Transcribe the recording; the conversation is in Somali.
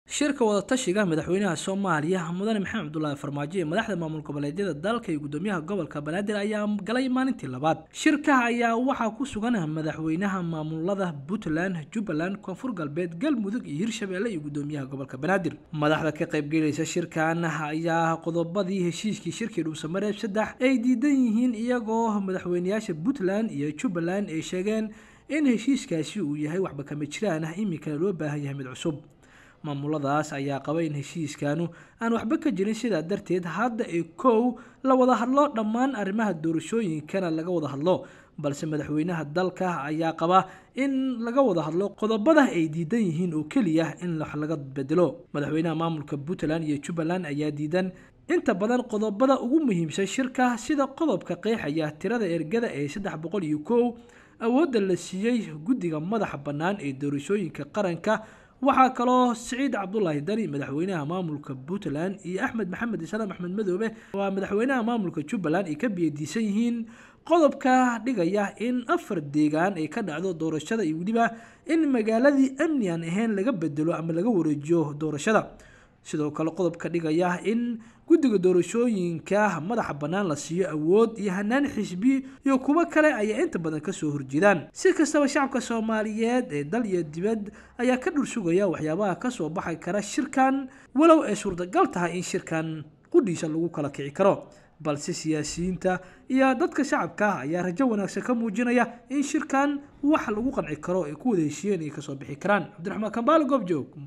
shirka wadatashiga madaxweynaha soomaaliya mudane maxamed cabdulaahi farmaajo ee madaxda maamul goboleedyada dalka iyo gudoomiyaha gobolka banaadir ayaa galay maalintii labaad shirka ayaa waxaa ku sugan madaxweynaha maamulada puntland jubbaland koonfur galbeed galmudug iyo hirshabelle iyo gudoomiyaha gobolka banaadir madaxda ka qaybgelaysa shirkan ayaa qodobadii heshiiskii shirkii dhuusamareeb saddex ay diidan yihiin iyagoo madaxweyneyaasha puntland iyo jubbaland ay sheegeen in heshiiskaasi uu yahay waxba kama jiraan ah iminkana loo baahan yahay mid cusub maamuladaas ayaa qaba in heshiiskanu aan waxba ka jirin sidaa darteed hadda ee kow la wada hadlo dhammaan arrimaha doorashooyinkana laga wada hadlo balse madaxweynaha dalka ayaa qaba in laga wada hadlo qodobada ay diidan yihiin oo keliya in wax laga bedelo madaxweynaha maamulka puntland iyo jubbaland ayaa diidan inta badan qodobada ugu muhiimsan shirka sida qodobka qeexaya tirada ergada ee saddex boqol iyo kow awoodda la siiyey guddiga madaxa bannaan ee doorashooyinka qaranka waxaa kaloo siciid cabdulaahi dani madaxweynaha maamulka puntland iyo axmed maxamed islaam axmed madoobe waa madaxweynaha maamulka jubbaland ay ka biyadiisan yihiin qodobka dhigaya in afar deegaan ay ka dhacdo doorashada iyo weliba in magaaladii amni aan ahayn laga bedelo ama laga wareejiyo doorashada sidoo kale qodobka dhigaya in guddiga doorashooyinka madaxa bannaan la siiyo awood iyo hanaan xisbi iyo kuwo kale ayaa inta badan kasoo horjeedaan si kastaba shacabka soomaaliyeed ee dal iyo dibad ayaa ka dhursugaya waxyaabaha kasoo baxi kara shirkan walow ay suurtagal tahay in shirkan qudhiisa lagu kala kici karo balse siyaasiyiinta iyo dadka shacabka ayaa rajo wanaagsan ka muujinaya in shirkan wax lagu qanci karo ay ku wada heshiiyeen ay kasoo bixi karaan cabdiraxmaan kambaale goobjoog